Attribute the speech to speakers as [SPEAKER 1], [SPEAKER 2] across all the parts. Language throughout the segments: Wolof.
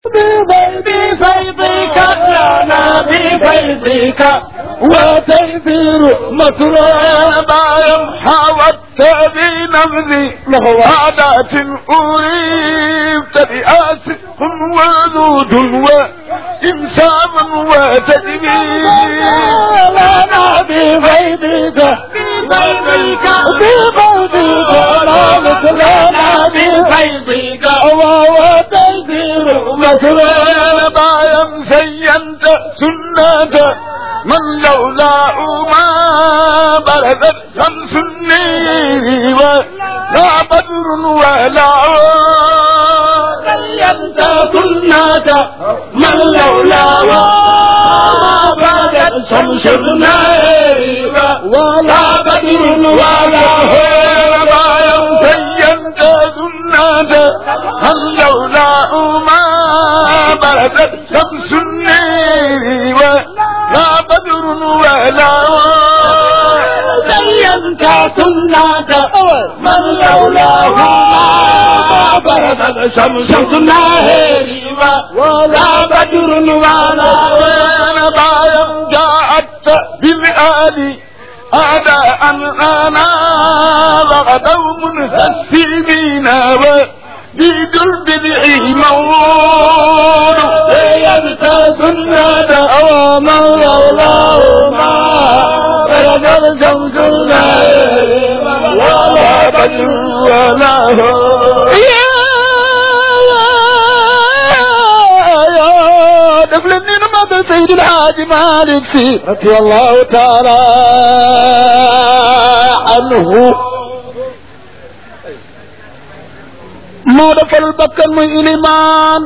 [SPEAKER 1] بفيضك لنا بفيضك وتيسير مسرابا حاولت بنبذ عادات أريبت بآسف وذود وإنسان وتدبير لنا بفيضك بفيضك بفيضك لا مثلنا بفيضك وتيسير مسرابا بايم زينت سنة من لولا ما بردت شمس النيل ولا بدر ولا زينت سنة من لولا ما بردت شمس النيل ولا بدر ولا بايم زينت سنة من لولا ما بردت شمس النيل ولا بدر ولا زينت سنة من لولاه ما بردت شمس النهر ولا بدر ولا وين بايم جاءت بالآل أعداء أنا لغدوا منهسمين بدرب الإيمان ينسى سنة أوامر لولاه ما بلغ شمس الليل ولا بدر ولا هو يا دفل النعمة سيد الحاج مالك سي رضي الله تعالى عنه moo defal bakkan muy ilimaan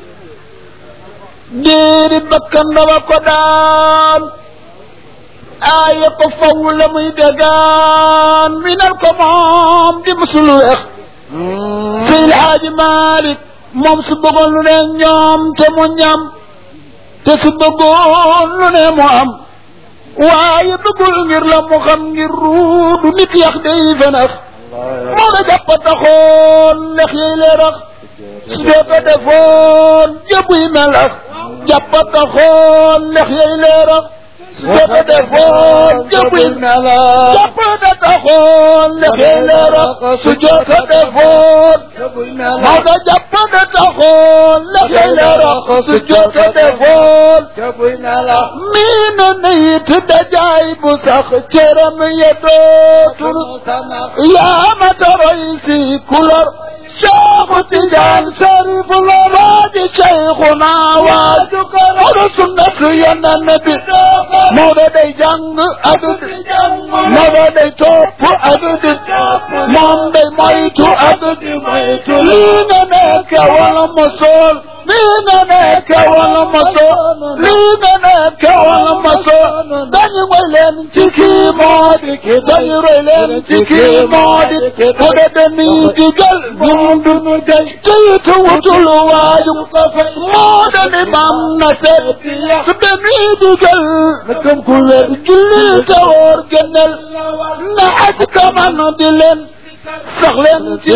[SPEAKER 1] déeri bakkan dafa ko daan aaye ko faw la muy degaan minal ko moom di musulu weex Seydi Haaji Malik moom su bëggoon lu ne ñoom te mu ñam te su bëggoon lu ne mu am waaye bëggul ngir la mu xam ngir ruudu nit yax day fenax moo la jàpp taxoon lex yey leerax su dee ko defoon jëbuy melax jàpp taxoon lex yey leerax su dee ko defoon jëbuy melax jàpp da taxoon lex yey leerax su dee ko defoon moo la jàpp da taxoon lex yey leerax su dee ko defoon mii na nayit dajaay bu sax cëram ya dootul yaa ma taroy si kulor Cheikhu Tijaan Sharif la waaji Cheikhuna waaju Mawdo sunna su Yonent bi Mawdo day jàng adud Mawdo day topp adud moom day moytu adud lii nga nekk wala mosool lii nga nekk wala mosool lii nga nekk wala mosool dañu ngoy leen ci kii moo di ki dañu roy leen ci kii moo di ki mu de dañuy digal ñun duñu day teytu wutul waaju moo de ni mam na seet su dañuy digal na gëm ku wér julli te woor gënal na aj kaman di leen sax leen ci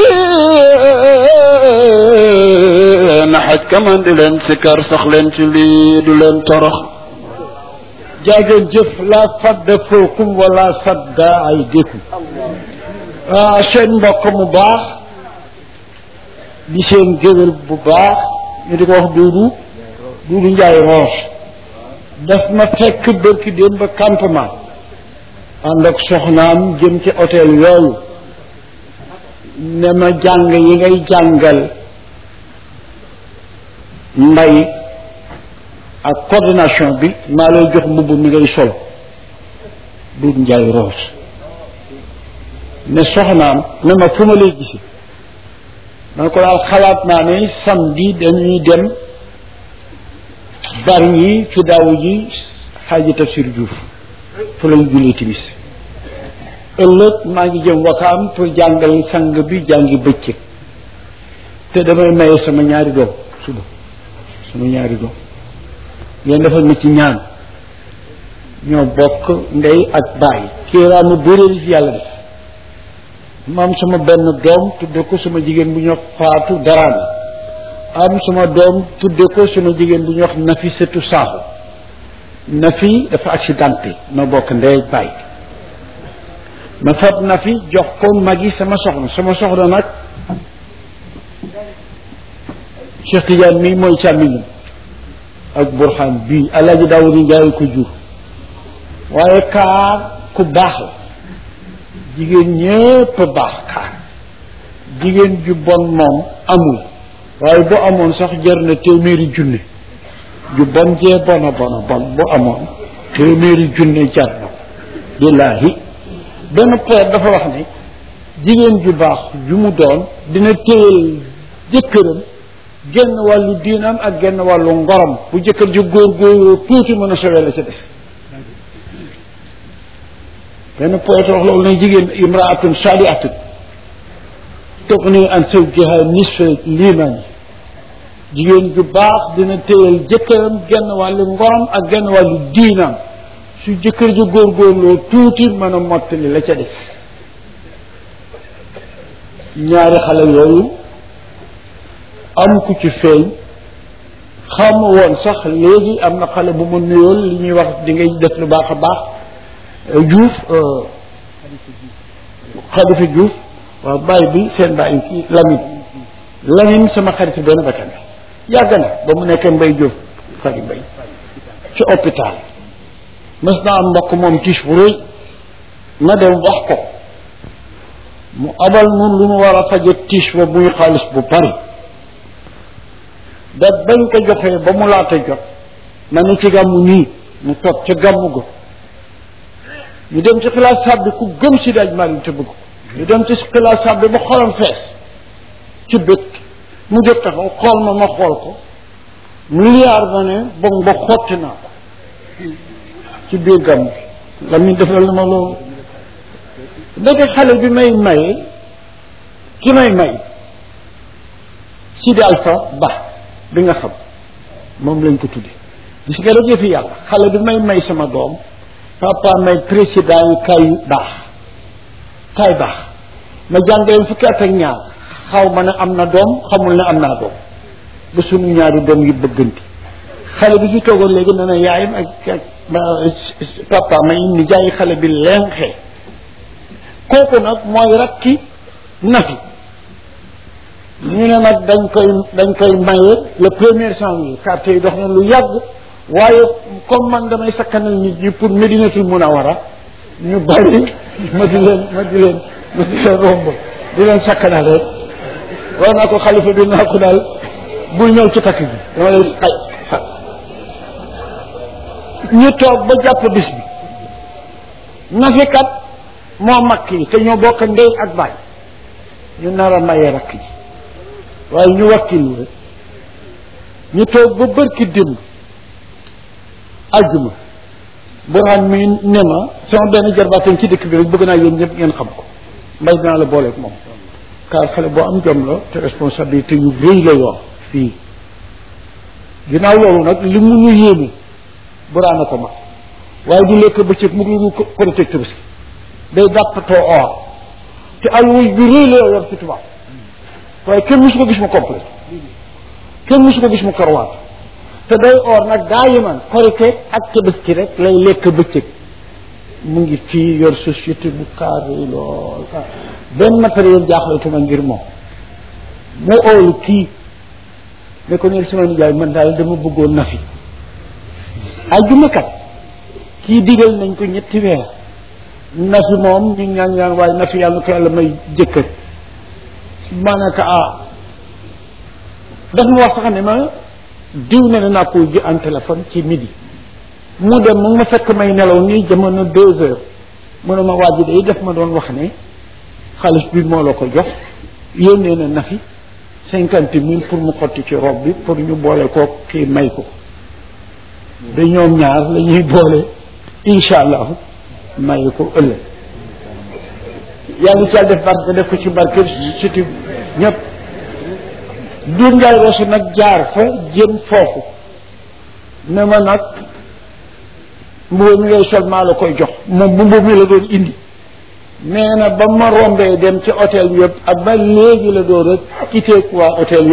[SPEAKER 1] lii na xaj kaman di leen sikar sax leen ci lii du leen torox
[SPEAKER 2] jaageen jëf la fadda fookum wala sadda ay dékku ah seen mbokk mu baax di seen géwél bu baax ñu di ko wax duudu duudu njaay roos daf ma fekk bërki démb ba campement ànd ak soxnaam jëm ci hôtel yooyu ne ma jàng yi ngay jàngal mbay ak coordination bi maa lay jox mbubb mi ngay sol duut njaay roos ne soxnaam ne ma fu ma lay gisi man ko daal xalaat naa ne samedi dañuy dem bar ñi fi daaw ji xaaji tafsir Diouf fu lañ julli timis ëllëg maa ngi jëm wakaam pour jàngal sang bi jàngi bëccëg te damay maye sama ñaari doom suba sama ñaari doom yéen defal ma ci ñaan ñoo bokk ndey ak baay kiiraama bëréeri fi yàlla def maam sama benn doom tudde ko sama jigéen bu ñoo faatu daraan am suma doom tudde ko suma jigéen bu ñuy wax Nafi setu saaxu Nafi dafa accidenté ma bokk ndey bàyyi ma fab Nafi jox ko magi sama soxna sama soxna nag Cheikh Tidiane mii mooy càmmiñam ak Burhan bii Alaaji Daawuda Njaay ko jur waaye kaar ku baax la jigéen ñépp baax kaar jigéen ju bon moom amul waaye bu amoon sax jar na téeméeri junne ju bon jee bona bona bon bu amoon téeméeri junne jar na ko billaahi benn poète dafa wax ne jigéen ju baax ju mu doon dina téyel jëkkëram genn wàllu diinam ak genn wàllu ngorom bu jëkkër ji góor góoroo tuuti mën a sowee la ca des benn poète wax loolu ne jigéen imraatun saalihatun tugni an zawjiha nisfa liimaani jigéen ju baax dina téyal jëkkëram genn wàllu ngorom ak genn wàllu diinam su jëkkër ji góorgóorloo tuuti mën a mottali la ca des ñaari xale yooyu am ku ci feeñ xam woon sax léegi am na xale bu ma nuyool li ñuy wax di ngay def lu baax a baax Diouf Xalifa Diouf waaw bàyyi bi seen bàyyi kii Lamine Lamine sama xarit benn bakkan yàgg na ba mu nekkee mbay Diouf xarit mbay ci hôpital mës naa am mbokk moom tiis bu rëy na dem wax ko mu abal nun lu mu war a faje tiis ba muy xaalis bu bari da bañ ko joxee ba mu laata jot ma ne ci gàmmu nii mu toog ca gàmmu go ñu dem ci xilaas sàbbi ku gëm si daaj marim te bëgg ko ñu dem ci xilaas sàbbi ba xolam fees ci bët mu jóg taxaw xool ma ma xool ko milliard ma ne bon ba xotti naa ko ci biir gàmmu bi la muy defal na ma loolu ndeke xale bi may maye ki may may Sidi Alpha Ba bi nga xam moom lañ ko tudde gis nga rek yëfi yàlla xale bi may may sama doom papa may président yi kay baax kay baax ma jàngale fukki at ak ñaar xaw ma ne am na doom xamul ne am naa doom ba sunu ñaari doom yi bëgganti xale bi fi toogoon léegi nee na yaayam ak ak papa may ni jaay xale bi lenxee kooku nag mooy rakki nafi ñu ne nag dañ koy dañ koy maye le premier janvier carte yi dox na lu yàgg waaye comme man damay sakkanal nit ñi pour Medinatul Munawara ñu bari ma di leen ma di leen ma di leen romb di leen sakkanal rek war naa ko xalifa bi naa ko daal bul ñëw ci takk bi dama lay xay ñu toog ba jàpp bis bi nafikat moo makk yi te ñoo bokk ndey ak baay ñu nar a maye rakk ji waaye ñu wakkilu rek ñu toog ba bërki démb aljuma burhaan mi ne ma sama benn jarbaateen ci dëkk bi rek bëgg naa yéen ñëpp ngeen xam ko mbay dinaa la booleeg moom car xale boo am jom la te responsabilité yu rëy la yor fii ginnaaw loolu nag li mu ñu yéene burhaan a ko mag waaye du lekk bëccëg mu ngi ko protecteur bi day dàppatoo or te alwuy bi rëy la yor ci tubaab waaye kenn musu ko gis mu complet kenn musu ko gis mu korwaat te day or nag daa yeman korite ak tabaski rek lay lekk bëccëg mu ngi fii yor société bu carré lool benn matériel jaaxlatuma ngir moom mu oolu kii ne ko neel sama nijaay man daal dama bëggoon na fi ajjuma kat kii digal nañ ko ñetti weer na fi moom ñu ñaan ñaan waaye na fi yàlla ko yàlla may jëkkër ma ne ko ah daf ma wax sax ne ma diw ne na naa ko ji en téléphone ci midi mu dem mu ma fekk may nelaw nii jamono deux heures mu ne ma waa ji day def ma doon wax ne xaalis bi moo la ko jox yónnee na na fi cinquante mille pour mu xotti ci robe bi pour ñu boole ko kii may ko da ñoom ñaar la ñuy boole incha allah may ko ëllëg yàlla ci yàlla def barke def ko ci barke surtout ñëpp duur ngaay rosu nag jaar fa jëm foofu ne ma nag mbubu mi ngay sol maa la koy jox moom mbubu mi la doon indi nee na ba ma rombee dem ci hôtel yëpp ak ba léegi la doon rek quitté waa hôtel yëpp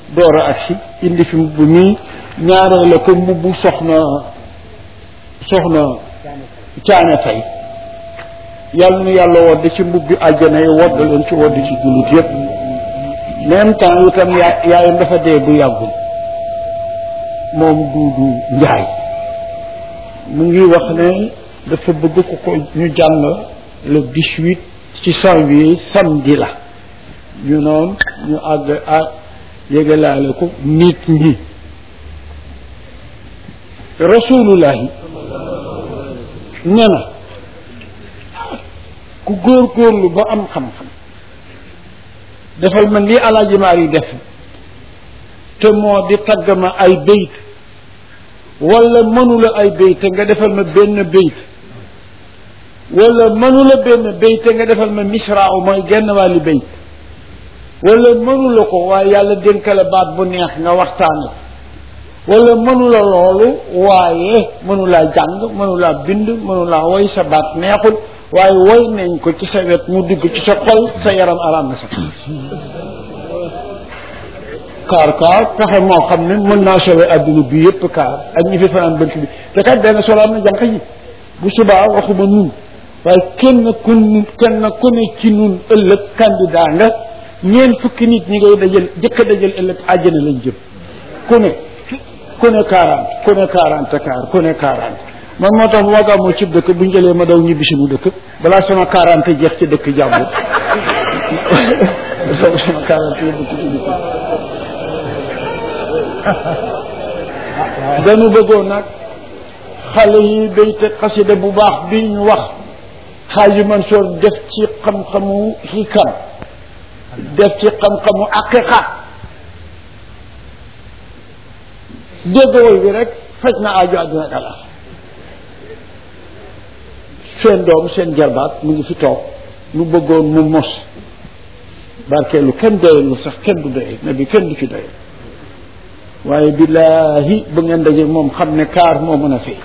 [SPEAKER 2] door a agsi indi fi mbubb mii ñaaree la ko mbubbu soxna soxna caane fay yàlla na yàlla wodd ci mbubbi àjjana yi wodd leen ci wodd ci jullit yépp même temps itam yaa yaayam dafa dee bu yàggul moom duudu njaay mu ngi wax ne dafa bëgg ko ko ñu jàng le dix-huit ci janvier samedi la ñu noonu ñu àgg ak yégalaale ko nit ñi rasulullahi ne na ku góor-góorlu ba am xam-xam defal ma lii alaaji maar yi def te moo di tagg ma ay béyt wala mënula ay béyt nga defal ma benn béyt wala mënula benn béyt nga defal ma misraaw mooy genn wàlli béyt wala mënula ko waaye yàlla dénkale baat bu neex nga waxtaane wala mënula loolu waaye mënulaa jàng mënulaa bind mënulaa woy sa baat neexul waaye woy nañ ko ci sa wet mu dugg ci sa xol sa yaram araam na sax kaar kaar pexe moo xam ne mën naa sauver adduna bi yëpp kaar ak ñi fi fanaan bënt bi te kat benn solo am na jànq yi bu subaa waxuma nun waaye kenn ku kenn ku ne ci nun ëllëg candidat nga ñeent fukki nit ñi ngay dajal jëkk a dajal ëllëg àjjana lañ jëm ku ne ku ne quarante ku ne quarante kaar ku ne quarante man moo tax bu ma gàmmoo cib dëkk bu ñu jëlee ma daw ñibbi suñu dëkk balaa sama quarante jeex ci dëkk jàmbur sama sama quarante yóbbu ko ci dëkk dañu bëggoon nag xale yi béyte xasida bu baax bi ñu wax xaaji Mansour def ci xam-xamu xikam def ci xam-xamu aqiqa dégg woy bi rek faj na aajo àdduna ak àlla seen doom seen jarbaat mu ngi fi toog nu bëggoon mu mos barkeelu kenn doyelu sax kenn du doye ne bi kenn du ci doye waaye billaahi bu ngeen daje moom xam ne kaar moo mën a fay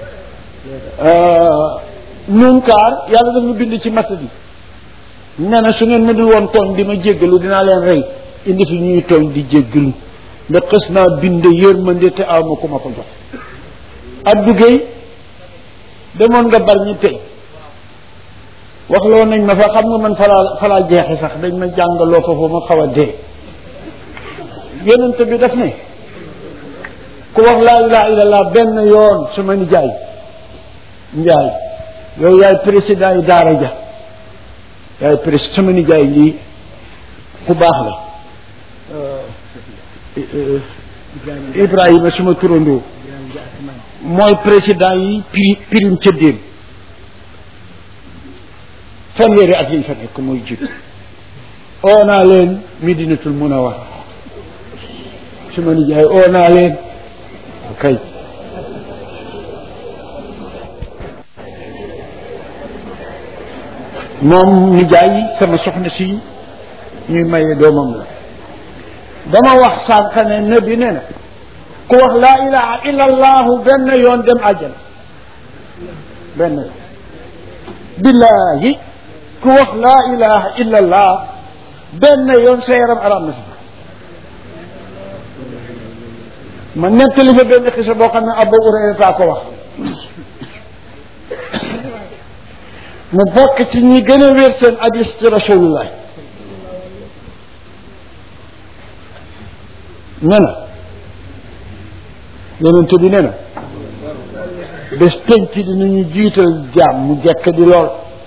[SPEAKER 2] nun kaar yàlla daf ma bind ci matt bi nee na su ngeen ma dul woon tooñ di ma jéggalu dinaa leen rey indi fi ñuy tooñ di jéggalu ndax xës naa bind yërmande te aw ma ku ma ko jox Abdou Guèye demoon nga bar ñi tey waxloo nañ ma fa xam nga man falaa falaa jeexe sax dañ ma jàngaloo fa fa ma xaw a dee yonent bi daf ne ku wax laa ilaha illallah benn yoon sama nijaay njaay yow yaay président yi daara ja yaay président sama nijaay lii ku baax la Ibrahima suma turandoo mooy président yi piri pirim cëddéem fanweeri at yiñ fa nekk mooy jiitu oo naa leen Medinatul Munawwara suma nijaay oo naa leen kay moom nijaay sama soxna si ñuy maye doomam la dama wax sànq ne nabi nee na ku wax laa ilaha illa allahu benn yoon dem àjjana benn yoon billahi ku wax laa ilaha illa allah benn yoon sa yaram araam na si ma nettali fa benn xisa boo xam ne Abu Hurayra ko wax mu bokk ci ñi gën a wér seen hadis ci rasulullah nee na yonente bi nee na bés tënk dinañu jiital jaam mu jekk di lool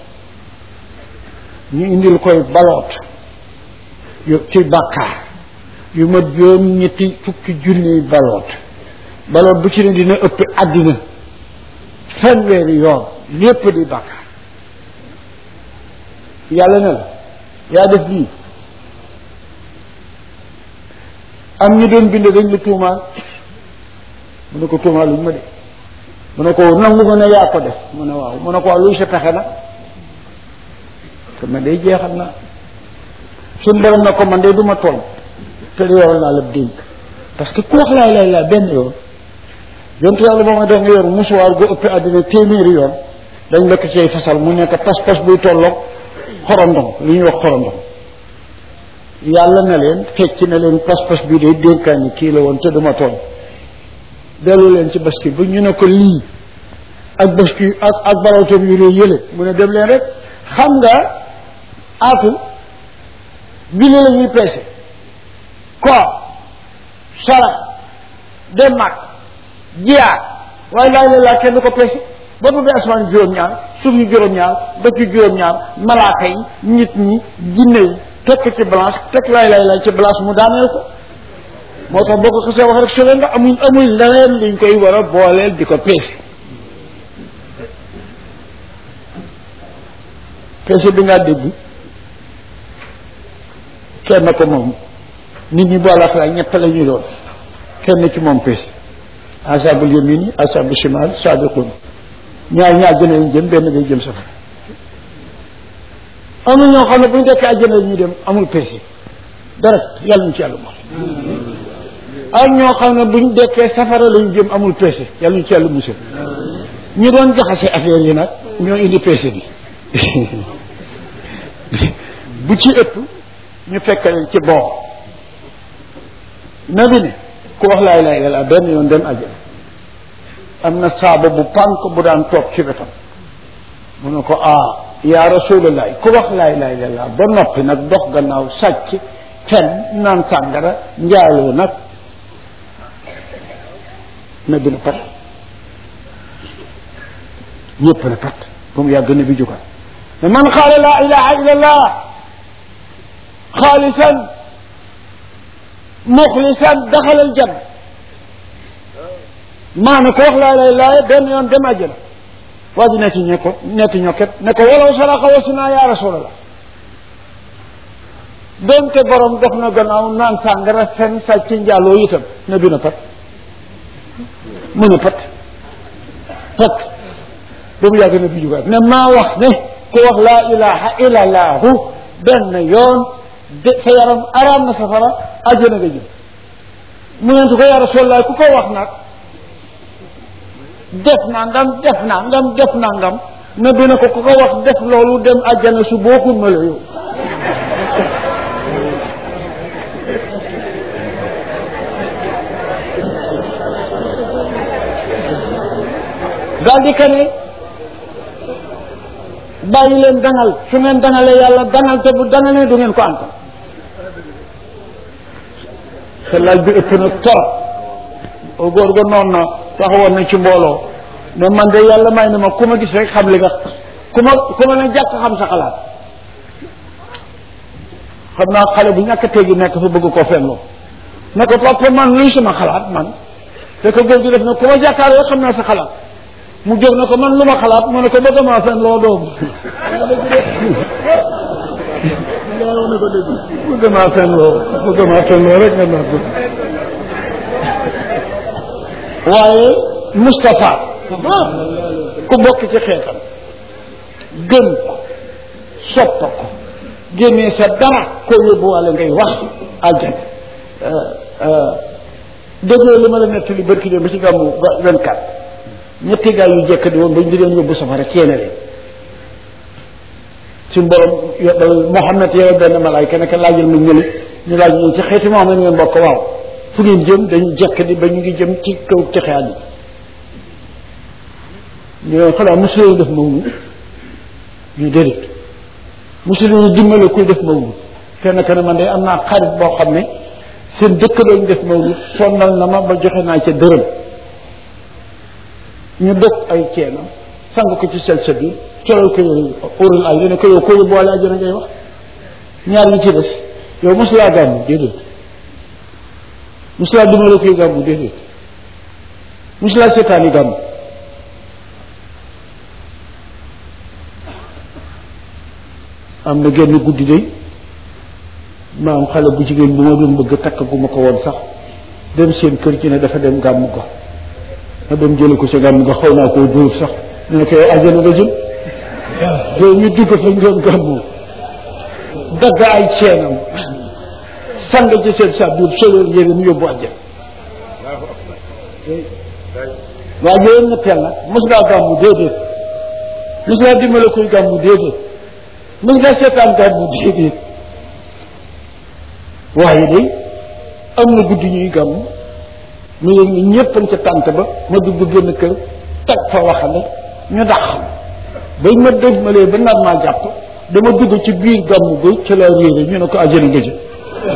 [SPEAKER 2] ñu indil koy baloot yu ci bàkkaar yu mat juróom ñetti fukki junniy baloot baloot bu ci ne dina ëpp àddina fanweeri yoon lépp di bàkkaar yàlla ne la yaa def lii am ñu doon bind dañ la tuumaal mu ne ko tuumaal luñ ma de mu ne ko nangu nga ne yaa ko def mu ne waaw mu ne ko waaw luy sa pexe na te man day jeexal na suñ borom na ko man de du ma tooñ te di yoral naa la dénk parce que ku wax laay laay laa benn yoon yontu yàlla boo ma def nga yor musuwaar gu ëpp àddina téeméeri yoon dañ la ko cay fasal mu nekk pas-pas buy tolloog xorondom li ñuy wax xorondom yàlla na leen fecc na leen pas-pas bii day dénkaani kii la woon te duma tooñ dellu leen ci bascule bu ñu ne ko lii ak bascule ak ak barawtoom yu réy yële mu ne dem leen rek xam nga aatu julli la ñuy peese koor sarax dem mag jiyaar waaye laay la laa kenn du ko peese boobu bi asmaan juróom-ñaar suuf yi juróom-ñaar dëkk yi juróom-ñaar malaaka yi nit ñi jinne yi tekk ci balance tekk laay laay laay ci balance mu daaneel ko moo tax boo ko xasee wax rek su leen nga amuñ amuñ leneen liñ koy war a booleel di ko peese peese bi ngaa dégg kenn ko moom nit ñi boole ak ñett la ñuy doon kenn ci moom peese asabul yamini asabul shimal sabiqun ñaar ñaar jëne lañ jëm benn day jëm safara am na ñoo xam ne bu ñu dekkee àjjana ñu dem amul peese dara yàlla ñu ci yàlla moom ak ñoo xam ne bu ñu dekkee safara lañu jëm amul peese yàlla ñu ci yàlla musal ñu doon jaxase affaire yi nag ñoo indi peese bi bu ci ëpp ñu fekk leen ci bon nabi ne ku wax laa ilaaha illallaah benn yoon dem àjjana am na saaba bu pànk bu daan toog ci wetam mu ne ko ah yaa rasulallah ku wax laa ilaaha illallaah ba noppi nag dox gannaaw sàcc fen naan sàngara njaaloo nag nabi na pat ñëpp na pat ba mu yàgg na bi jógal mais man qaala laa ilaha illa allah xaalisan muxlisan daxala aljanna maana ko wax laa ilaha illa benn yoon dem àjjana waa ji nekk ñe ko nekk ñokket ne ko walaw saraxa wasina ya rasulallah donte borom dox na gannaaw naan sàngara fen sàcc njaaloo itam ne bi na pat mu ne pat pat ba mu yàgg na bi jugaat ne maa wax ne ku wax laa ilaha illa allahu benn yoon de sa yaram araam na safara àjjana nga jëm mu nentu ko ya rasulallah ku ko wax nag def nangam def nangam def nangam ne bi na ko ku ko wax def loolu dem àjjana su bokkul ma la yow daal di ka ne bàyyi leen dangal su ngeen dangalee yàlla dangal te bu dangalee du ngeen ko antal te laaj bi ëpp na torop góor ga noonu na taxawoon na ci mbooloo ne man de yàlla may na ma ku ma gis rek xam li nga ku ma ku ma ne jàkk xam sa xalaat xam naa xale bu ñàkk teggi nekk fa bëgg koo fenloo ne ko papa man luy sama xalaat man te ko góor gi def na ku ma jàkkaarloo xam naa sa xalaat mu jóg na ko man lu ma xalaat mu ne ko bëgg maa fen loo doom bëgg maa fen loo bëgg maa fen loo rek nga naa ko waaye Moustapha ku bokk ci xeetam gën ko soppa ko génnee sa dara koo yóbbuwaale ngay wax àjjana déggoo li ma la nettali barki dem ba ci gàmmu vingt-quatre ñetti gaa yu jekk di woon bañ di leen yóbbu safara ceene leen suñ borom Mouhamed yow benn malaayka naka laajal ma ñëli ñu laaj ñu ci xeeti Mouhamed ngeen bokk waaw fu ngeen jëm dañu jekk di ba ñu ngi jëm ci kaw texe àddi ñu ne xanaa mosuleen def mawlud ñu déedéet mosuleen dimbale kuy def mawlud kenn ka ne man de am naa xarit boo xam ne seen dëkk lañ def mawlud sonnal na ma ba joxe naa ca dërëm ñu dëkk ay ceenam sang ko ci sel sa biir colal ko yow urul ay dana ko yow ko yóbbuwaale àjjana ngay wax ñaar ñi ci des yow mosulaa gàmmu déedéet mosulaa dimbale kuy gàmmu déedéet mosulaa seetaani gàmmu am na genn guddi day ma am xale bu jigéen bu ma doon bëgg takk gu ma ko woon sax dem seen kër ci ne dafa dem gàmmu ga ma dem jële ko sa gàmmu ga xaw naa koo dóor sax ñu ne ko yow àjjana nga jëm yow ñu dugg fa ñu doon gàmmu dagg ay ceenam sang ci seen sa biir solo yére mu yóbbu àjjana waa yooyu ñetteel nag mos ngaa gàmmu déedéet mos ngaa dimbale kuy gàmmu déedéet mos ngaa seetaan gàmmu déedéet waaye day am na guddi ñuy gàmm mu yëg ni ñëpp ca tànt ba ma dugg génn kër teg fa waxale ñu dàq bañ ma dëj malee ba nar maa jàpp dama dugg ci biir gàmmu ga ca la réere ñu ne ko ajjana nga jëm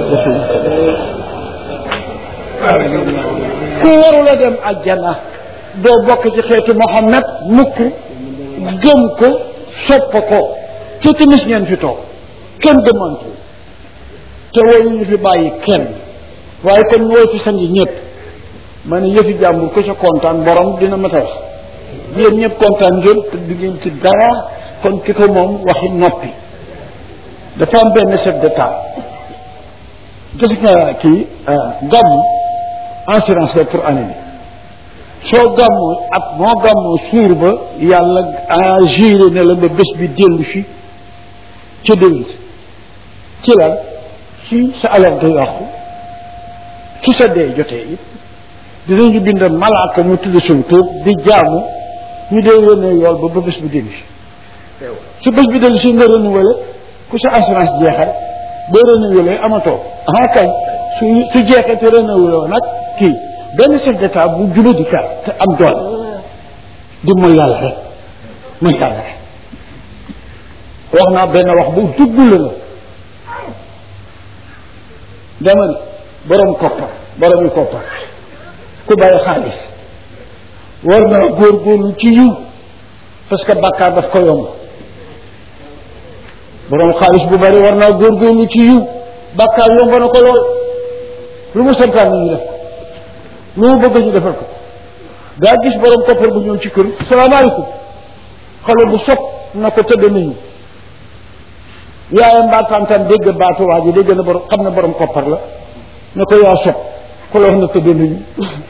[SPEAKER 2] ku warula dem ajjana doo bokk ci xeetu Muhammad mukk gëm ko sopp ko ci timis ngeen fi toog kenn demantu te wooyu ñu fi bàyyi kenn waaye kon wooy fi sangi ñëpp ma ne yëfi jàmbur ko ca kontaan borom dina ma ta wax yéen ñëpp kontaan ngeen te du ngeen ci dara kon ki ko moom waxi noppi dafa am benn chef d'état gis nga kii gàmmu assurance la pour année bi soo gàmmoo at moo gàmmoo suur ba yàlla agiré ne la ba bés bi dellu si ca déwén ci lan si sa alal du yàqu su sa dee jotee it dinañu bind malaaka mu tudd suñ tuub di jaamu ñu dee yónnee yool ba ba bés bi dellu si su bés bi dellu si nga renouvelé ku sa assurance jeexal boo renouvelé amatoo ah kay su su jeexee te renouvelé nag kii benn chef d'état bu jula di kar te am doole di mooy yàlla rek mooy yàlla rek wax naa benn wax bu dugg la la dama ni borom koppar boromi koppar ku bàyyi xaalis war na góorgóorlu ci yiw parce que bàkkaar daf ko yomb borom xaalis bu bari war naa góorgóorlu ci yiw bàkkaar yomb na ko lool lu mu santaan ni ñu def ko lu mu bëgg ñu defal ko daa gis borom koppar bu ñëw ci kër salaamaaleykum xale bu sopp na ko tëdd nañu yaayam mbaa tantam dégg baatu waa ji dégg na borom xam ne borom koppar la ne ko yaa sopp ku la wax na tëdd nañu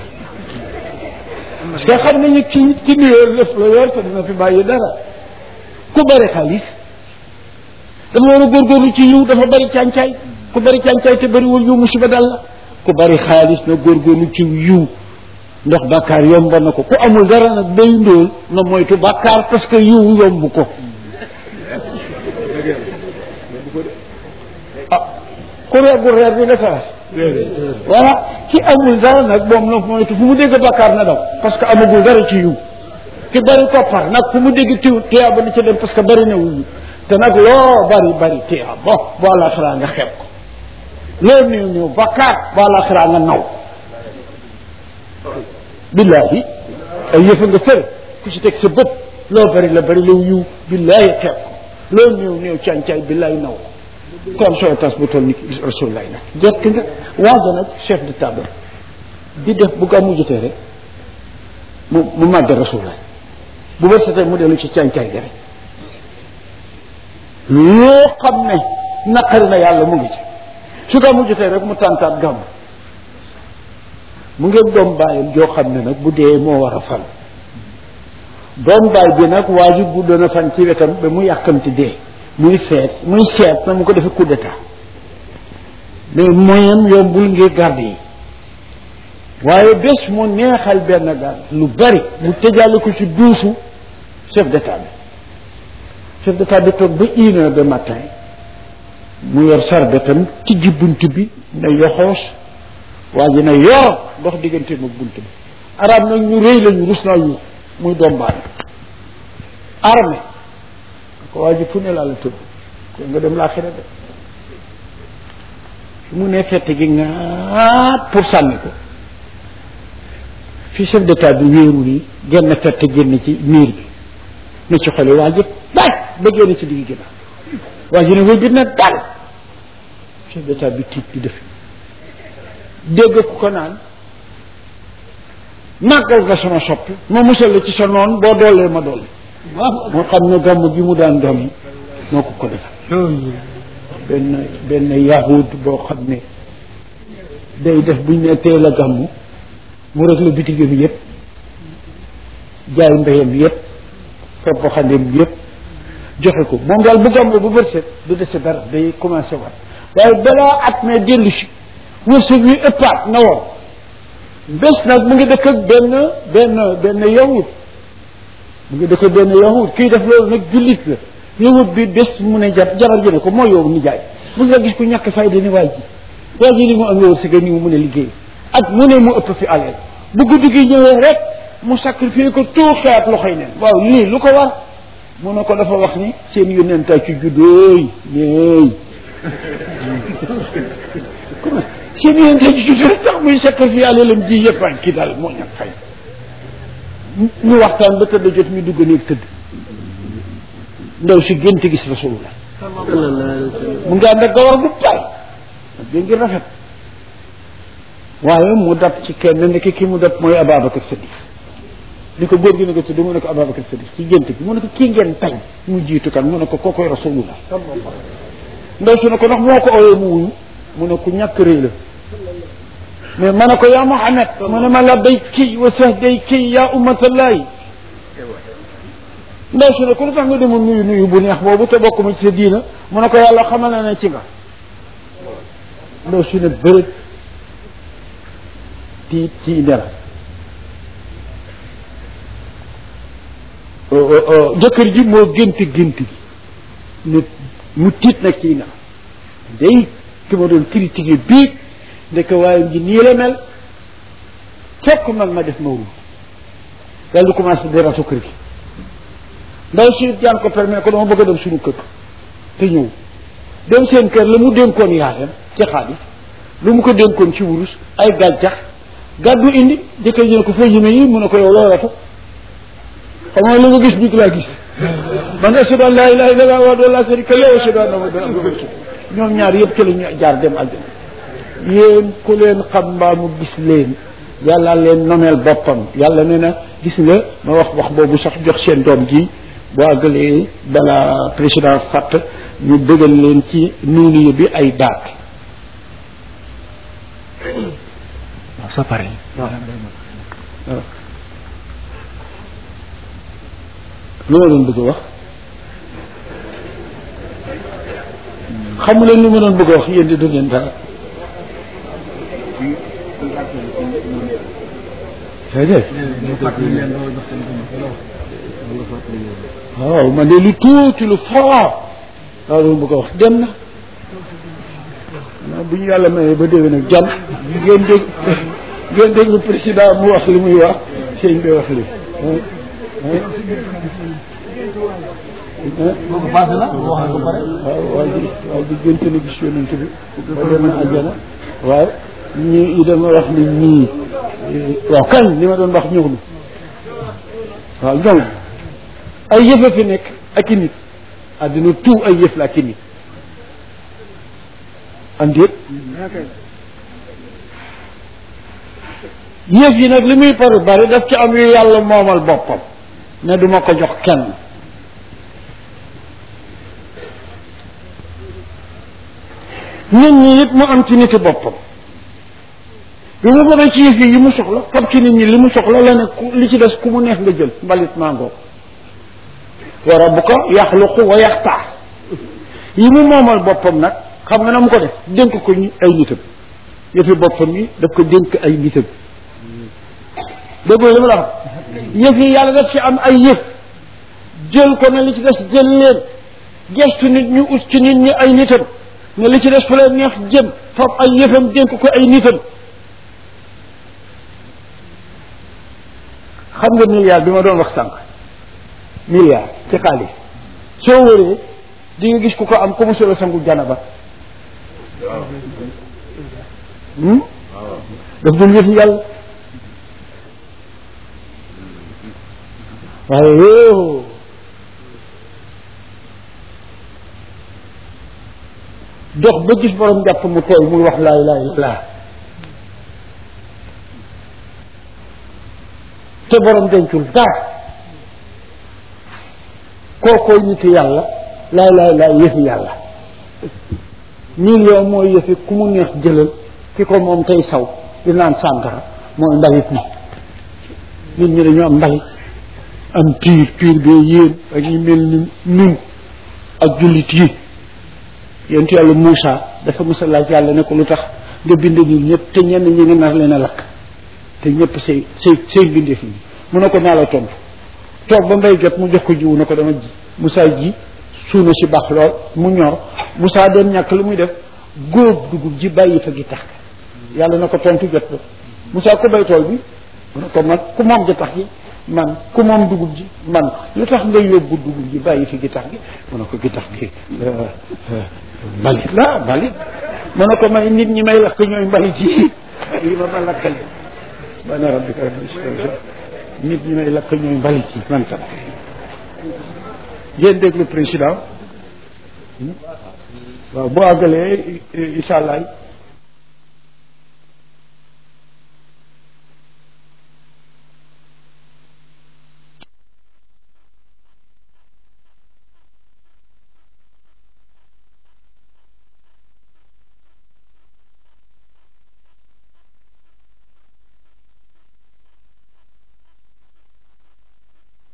[SPEAKER 2] parce que xam nañu ki ki nuyoo lëf la yor te dina fi bàyyi dara ku bari xaalis dafa war a góorgóorlu ci yiw dafa bari càncaay ku bari càncaay te bariwul yiw musiba dal la ku bari xaalis na góorgóorlu ci yiw ndax bàkkaar yomb na ko ku amul dara nag day ndóol na moytu bàkkaar parce que yiw yomb ko ah ku reegul reer bi nga sax voilà ki amul dara nag moom na moytu fu mu dégg bàkkaar na daw parce que amagul dara ci yiw ki bari koppar nag fu mu dégg tiw tiyaaba na ci dem parce que bari na wuyu te nag loo bari bari tiyaaba bon bu àllaaxiraa nga xeeb ko loo néew néew bàkkaar bu àllaaxiraa nga naw billaahi ay yëfa nga fër ku ci teg sa bët loo bari la bari law yiw billaahi xeeb ko loo néew néew càncaay billaahi naw ko kon sooy tas bu toll ni rasulullahi nag jekk nga waaga nag chef de table di def bu gàmmu jotee rek mu mu màgg rasulullahi bu bët setee mu dellu ci càncaay gi rek loo xam ne naqari na yàlla mu ngi ci su gàmmu jotee rek mu tàntaat gàmmu mu ngeen doom bàyyam joo xam ne nag bu dee moo war a fal doom baay bi nag waa ji gudd na fan ci wetam ba mu yàkkamti dee muy feet muy seet na mu ko defee coup d'état mais moyen yombul ngir garde yi waaye bés mu neexal benn garde lu bari mu tëjaale ko ci duusu chef d'état bi chef d'état bi toog ba une heure de matin mu yor sarbetam tijji bunt bi ne yoxoos waa ji ne yor dox diggante mag bunt bi arab nag ñu rëy lañu rus naa yu muy doom baay armée ko waa ji fu ne laa la tëdd ko nga dem laaxira de fi mu ne fett gi ngaat pour sànni ko fi chef d'état bi wéeru nii genn fett génn ci miir bi ne ci xole waa ji daaj ba génn ci digg ginnaaw waa ji ne wël bi na dal chef d'état bi tiit di def dégg ku ko naan màggal nga sama soppi ma musal la ci sa noon boo doolee ma dolli moo xam ne gàmm gi mu daan gàmm moo ko ko defal benn benn yahud boo xam ne day def buñ ne teel a gàmm mu rek la bitigam yëpp jaay mbéyam yëpp foppa xandeem yëpp joxe ko moom daal bu gàmm bu bët set du dese dara day commencé waat waaye balaa at mee dellu si wërsëg wi ëppaat na woon bés nag mu ngi dëkk ak benn benn benn yahud mu ngi dëkk ak benn yahud kii def loolu nag jullit la yahud bi bés mu ne jar jabar ji ne ko moo yow ni jaay mos nga gis ku ñàkk fayda ni waay ji waa ji li mu am wërsëg ni mu mën a liggéey ak mu ne mu ëpp fi alal bu guddi gi ñëwee rek mu sacrifié ko tout xeet loxoy neen waaw lii lu ko war mu ne ko dafa wax ni seen yónnenta ci juddooy yéey seen yónnenta ci juddoo rek tax muy sacrifié alalam ji yëpp ak kii daal moo ñàkk fay ñu waxtaan ba tëdd jot ñu dugg néeg tëdd ndaw si gént gis rasulullah mu ngi ànd ak gawar bu tay dé ngi rafet waaye mu dab ci kenn nekk ki mu dab mooy Ababacar Sadiq ni ko góor gi ne ko tudd mu ne ko Ababacar Sadiq ci gént gi mu ne ko kii ngeen tañ mu jiitu kan mu ne ko kookoy rasulullah ndaw su ne ko ndax moo ko ooyee mu wuyu mu ne ku ñàkk rëy la mais ma ne ko yaa Muhammad mu ne ma labbayki wa sahdayki yaa ummatallahi ndaw su ne ko lu tax nga demoon nuyu nuyu bu neex boobu te bokk ma ci sa diina mu ne ko yàlla xamal na ne ci nga ndaw su ne bërëg tiit ci ndera jëkkër ji moo gént gént gi ne mu tiit nag ci ndera day ki ma doon critiquer bii ndeke waaye ngi nii la mel fekk mag ma def mawlud daal di commencé di ratu kër gi ndaw si jaan ko permet ko dama bëgg a dem suñu kër te ñëw dem seen kër la mu dénkoon yaayam ci xaalis lu mu ko dénkoon ci wurus ay gàncax gàddu indi jëkkër ji ne ko foo jëme yi mu ne ko yow loo ratu xam nga lu nga gis bi laa gis man ashhadu an laa ilaaha illallaah wahdahu laa shariika lahu wa ashhadu anna muhammadan abduhu wa rasuluh ñoom ñaar yëpp ci la ñu jaar dem àjjana yéen ku leen xam mbaa mu gis leen yàlla leen nomeel boppam yàlla nee na gis nga ma wax wax boobu sax jox seen doom ji boo àggalee bala président fàtt ñu bëggal leen ci nuuni bi ay daat waaw sa pare waaw lu ma doon bëgg a wax xamu leen lu ma doon bëgg a wax yéen di du ngeen dara déedéet waaw man de lu tuuti lu fort waaw loolu bëgg a wax dem na bu ñu yàlla mayee ba déwén nag jàmm ngeen dégg ngeen déglu président mu wax li muy wax sëñ bi wax li
[SPEAKER 3] boobu passé na wax ko pare
[SPEAKER 2] waaw waaw ji waaw di gënte na gis yonent bi ba dem na àjjana waaw ñii yi dama wax ni ñii waaw kañ li ma doon wax ñëw na waaw ñëw na ay yëf a fi nekk ak i nit àddina tout ay yëf la ak i nit am déet yëf yi nag li muy pare bari daf ci am yu yàlla moomal boppam ne duma ko jox kenn nit ñi it mu am ci niti boppam bi mu bëggee ci yëf yi mu soxla fab ci nit ñi li mu soxla la ne ku li ci des ku mu neex nga jël mbalit mangoo wa rabbuka yaxluqu wa yaxtaar yi mu moomal boppam nag xam nga na mu ko def dénk ko ñi ay nitam yëfi boppam yi daf ko dénk ay nitam déggoo li ma la wax yëf yi yàlla daf ci am ay yëf jël ko ne li ci des jël leen gestu nit ñu ut ci nit ñi ay nitam ne li ci des fu leen neex jëm fab ay yëfam dénk ko ay nitam xam nga milliard bi ma doon wax sànq milliard ci xaalis soo wëree di nga gis ku ko am ku mosula sangu janaba daf dul yëf yàlla waaye yoo dox ba gis borom jàpp mu tooy muy wax laa ilaaha illallaah te borom dencul dara kookooy nitu yàlla laa ilaaha illallaah yëfi yàlla million mooy yëfi ku mu neex jëlal ki ko moom tey saw di naan sàngara mooy mbalit mi nit ñi dañu am mbalit am piir piir bee yéen ak ñu mel ni nun ak jullit yi yonent yàlla Moussa dafa mës a laaj yàlla ne ko lu tax nga bind nit ñëpp te ñenn ñi nga nar leen a lakk te ñëpp say say say bindeef yi mu ne ko naa la tontu toog ba mbay jot mu jox ko jiwu ne ko dama ji Moussa ji suuna si baax lool mu ñor Moussa doon ñàkk lu muy def góob dugub ji bàyyi fa gi tax ga yàlla na ko tontu jot ba Moussa ku bay tool bi mu ne ko man ku moom gi tax gi man ku moom dugub ji man lu tax nga yóbbu dugub ji bàyyi fi gi tax gi mu ne ko gi tax gi mbalit la mbalit mu ne ko may nit ñi may lakk ñooy mbalit yi yi ma ma lakkale bana rabbika rabbil izzati nit ñi may lakk ñooy mbalit yi man tam ngeen déglu président waaw bu àggalee incha allah